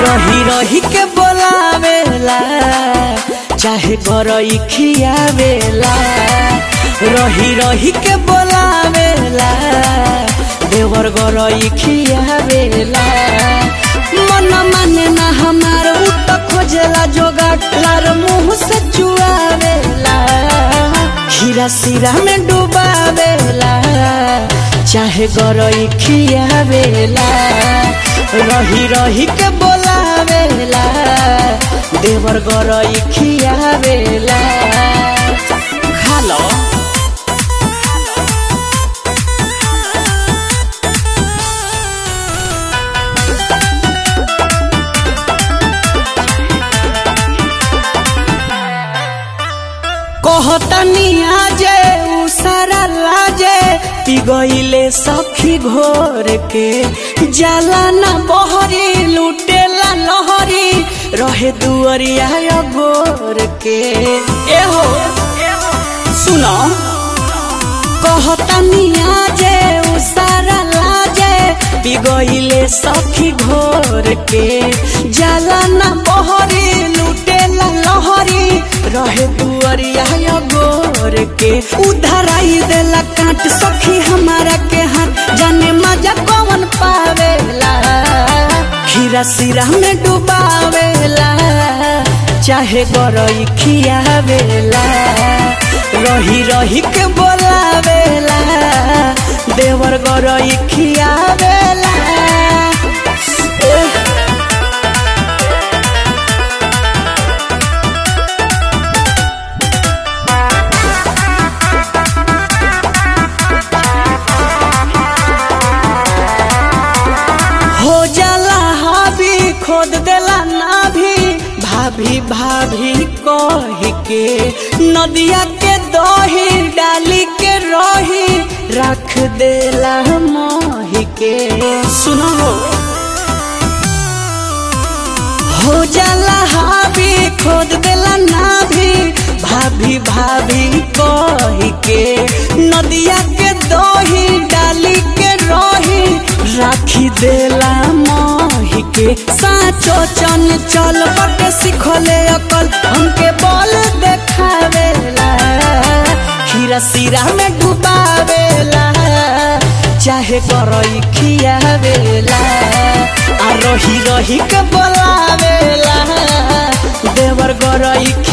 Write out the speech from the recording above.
रही रही के बोलावेला चाहे गरई खियावेला रही रही के बोलावेला देवर गरई खियावेला मन माने ना हमार उ त खोजेला जोगाड़ लार मुंह से चुआवेला खीरा सिरा में डुबावेला चाहे गरई खियावेला रही रही के बोलावेला देवर गरई खियावेला खालो कहतनी आजे उ सारा लाजे पी गईले सखी घोर के जाला ना बहरी लुटेला लहरी रहे दुअरिया गोर के एहो सुनो कहतनी आजे उ सारा लाजे पी गईले सखी घोर के जाला ना बहरी लुटेला लहरी रहे दुअरिया गोर के उधर आई देला काट सखी हमारा के हाथ जाने मजा कौन पावेला खीरा सिरा में डुबावेला चाहे गरई खियावेला रही रही के बोलावेला देवर गरई खियावेला एह हो जाला हावी खोद देला नाभी भाभी भाभी कही के नदिया के दही डाली के रही रख देला मोही के सुनो हो जाला हावी खोद देला नाभी भाभी भाभी कही के नदिया के दही डाली के रही राखी देला मोही के साचो चन चल बटे सिखले अकल हमके बल देखावेला खीरा सिरा में डुबावेला चाहे करई खियावेला आ रही रही के बोलावेला देवर गरई